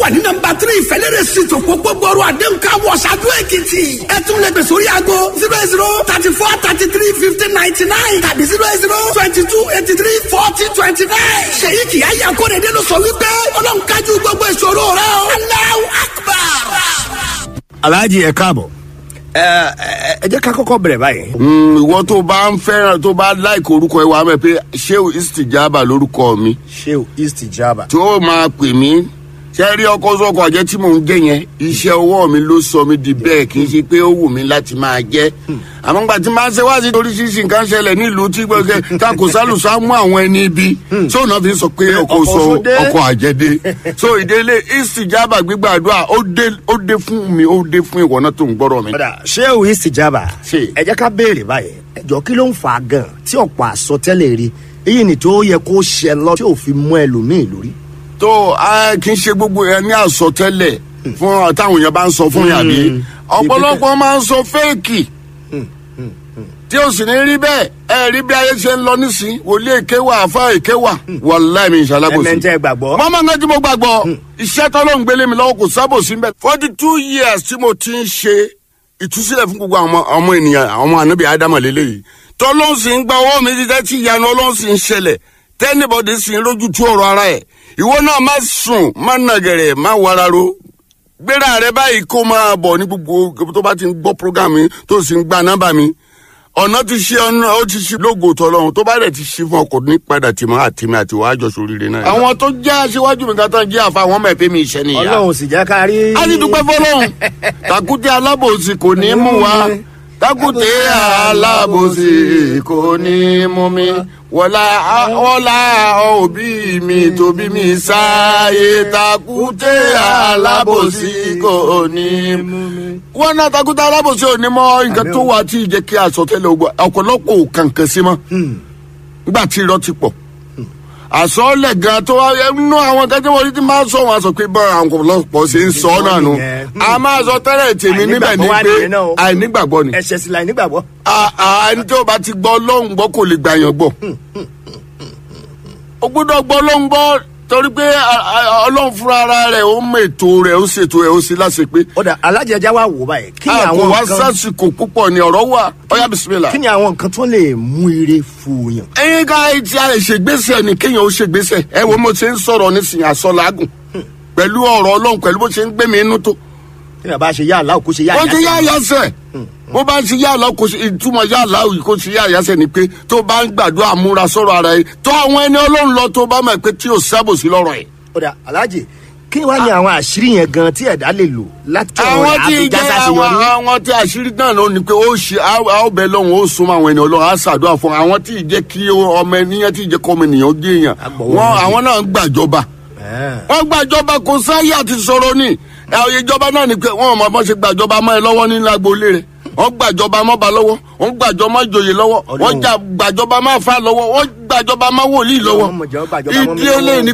wà ní nọ́mbà tírí ìfẹ́lẹ́rẹ́ street òpópó gbọ́rọ̀ àdéhùn ká wọ ṣáájú èkìtì ẹ tún lè gbèsè orí aago zero zero thirty four thirty three fifteen ninety nine tàbí zero zero twenty two eighty three forty twenty nine ṣèyí kìí ayé akóredé ló sọ wípé ọlọ́run kájú gbogbo ìṣòro rẹ o Allahu Akbar. alhaji ẹ káàbọ̀ ẹ ẹ ẹ jẹ́ ká kọ́kọ́ bẹ̀rẹ̀ báyìí. Mm, ìwọ tó bá ń fẹ́ràn tó bá láìkè orúkọ ẹ wà á mọ̀ pé sheu istijaba lórúkọ mi sheu east jaba. tí ó máa pè mí ṣe rí ọkọ sọkọ àjẹ tí mò ń jẹ yẹn iṣẹ́ ọwọ́ mi ló sọ mi di bẹ́ẹ̀ kì í ṣe pé ó wù mí láti máa jẹ àmọ́ nígbà tí máa ń ṣe wá sí oríṣiríṣi nǹkan ṣẹlẹ̀ nílùú tí gbọ́dọ̀ takò sálùsá mú àwọn ẹni ibi tí òun náà fi sọ pé ọkọ ọkọ sọ sódé. ọkọ àjẹdé so ìdílé istijaba gbígbàdúrà ó dé ó dé fún mi ó dé fún ìwọ náà tó ń gbọ́rọ̀ mi. padà sheu east jaba. Ṣe. ẹ jẹ́ ká béèrè báyìí ẹjọ́ kí ló ń fa gan tí ọ̀pọ̀ àsọtẹ́lẹ̀ rí èyí ni tó yẹ kó ṣẹ lọ tí ò fi mú ẹlòmíì lórí. tó a kì í ṣe gbogbo ẹ ní àsọtẹ́lẹ̀ fún táwọn èèyàn bá ń sọ fún yàrá ọ̀pọ̀lọpọ̀ máa ń sọ fẹ́ẹ̀kì tí o sì ní rí bẹ́ẹ̀ ẹ rí bí ayé ṣe ń lọ nísìn wòlíì èké wà àfa èké wà wàláì mi ìṣàlábòsí. ẹ̀mẹ̀ntẹ́ gbàgbọ́. mọ́mọ́ nǹkan tí mo gbàgbọ́ iṣẹ́ tọ́lọ́ ń gbélé mi lọ́wọ́ kò sábòsí mbẹ́. forty two years tí mo ti ń ṣe ìtúsílẹ̀ fún gbogbo àwọn ọmọ ènìyàn àwọn ànábì ádámà lélẹ́yìí tọ́lọ́hún sì ń gba ọwọ́ mi títẹ́ tí ìyanu ọlọ́hún sì ń ṣẹlẹ̀ tẹ́nibọ̀dì sì ń lójú tú ọ̀rọ̀ ara ẹ̀ ìwọ náà má sùn má nàgẹ̀rẹ̀ má wararo gbéra rẹ báyìí kó máa bọ̀ ní gbogbo tó bá ti ń gbọ́ program mi tó sì ń gba nọ́mbà mi ọ̀nà ti ṣe ọ̀nà ó ti ṣe lógo tọ́lọ́run tó bá dẹ̀ ti ṣe fún ọkọ̀ ní padà tìmọ̀ àtìmọ̀ àti wàá jọ sóríire náà. àwọn tó jẹ́ aṣíwájú mi kátà jẹ́ àfa àwọn ọmọ ẹ̀fẹ́ mi iṣẹ́ nìyà. ọlọ́run sì jẹ́ ká rí. a ti dúpẹ́ fọlọ́run takute alábòsí kò ní mú wa takute alábòsí kò ní mú mi wọlá wọlá òbí mi tóbi mi sáyé takute alábòsí kò ní mú mi. wọn náà takute alábòsí ò ní mọ nǹkan tó wà tí ì jẹ́ kí àsọtẹ́lẹ̀ ogun ọ̀pọ̀lọpọ̀ ò kàǹkàn sí mọ́ nígbà tí irọ́ ti pọ̀ àsọlẹ̀ gan tó wá nínú àwọn kan tí wọ́n ti máa sọ wọn sọ pé bá àwọn ọ̀pọ̀lọpọ̀ ṣe ń sọ ọ́ náà nù a máa sọ tẹ́lẹ̀ tèmi níbẹ̀ ní Àìnígbàgbọ́ wá pé nìyẹn náà o. àìnígbàgbọ́ ni ẹ̀ṣẹ̀ sì láì nígbàgbọ́. a- a- ẹni tí o bá ti gbọ́ ọlọ́run gbọ́ kò lè gbà yàn gbọ́ o gbọ́dọ̀ gbọ́ ọlọ́run gbọ́ torí pé a- a- ọlọ́run fúnra ara rẹ̀ ó mọ ètò rẹ̀ ó ṣètò rẹ̀ ó sì láṣẹ pé ó dà alájẹjá wa wò báyìí kí ni a kò àwọn wá nǹkan sásìkò púpọ̀ ni ọ̀rọ̀ wà ọ̀yá bisimilá. kí ni àwọn nǹkan tó lè mú ire fòyàn. ẹyin ká ti a lè ṣègbésẹ̀ ni kéèyàn ó ṣègbésẹ̀ ẹ wo mo ṣe ń sọ̀rọ̀ nísìnyí àsọlágùn pẹ̀lú ọ̀rọ̀ ọlọ́run pẹ̀lú bó ṣe ń gbé mi inú tó. tí yàrá bá ṣe yá àlá kó ṣe yá wọ́n ti yá àyàsẹ́. àyàsẹ̀ bó bá ṣe yá àlọ́ kò ṣe ìtumọ̀ yá àlá òyì kò ṣe yá àyàsẹ̀ ni pé tó bá ń gbàdúrà múra sọ̀rọ̀ ara yìí tó àwọn ẹni ọlọ́run lọ tó bá mọ̀ pé tí ò sábòsí lọ́rọ̀ yìí. ó dà alájẹ kí wàá ní àwọn àṣírí yẹn gan tí ẹ̀dá lè lò láti àwọn tí àbíjá jẹ́ àwọn sàṣeyọrí. àwọn tí àṣírí náà ló ní pé ó ṣe á ó bẹ lọ́hùn ó súnmọ́ àwọn ènìyàn ọlọ́run á ṣàdúrà fún àwọn tí ì jẹ́ kí ọmọ ènìyàn tí ì jẹ́ kọ́ ọmọ ènìyàn ó gé èèyàn Agbọ̀wọ́ wọn méjì. àwọn náà ń gbàjọba wọ́n gbàjọba kò sáyé àti sọ̀rọ̀ ni àwọn ìjọba náà ni pé wọ́n ò mọ̀ bọ́n ṣe gbàjọba mọ́ ẹ lọ́wọ́ nínú agboolé rẹ̀ wọ́n gbàjọba mọ́ ba lọ́wọ́ wọ́n gbàjọba mọ́ joyè lọ́wọ́ wọ́n Ọlọ́run. jà gbàjọba mọ́ fa lọ́wọ́ wọ́n gbàjọba mọ́ wòlíì lọ́wọ́ Ọlọ́run mọ̀ jẹ́ ó gbàjọba mọ́ mi ìdí eléyìí ni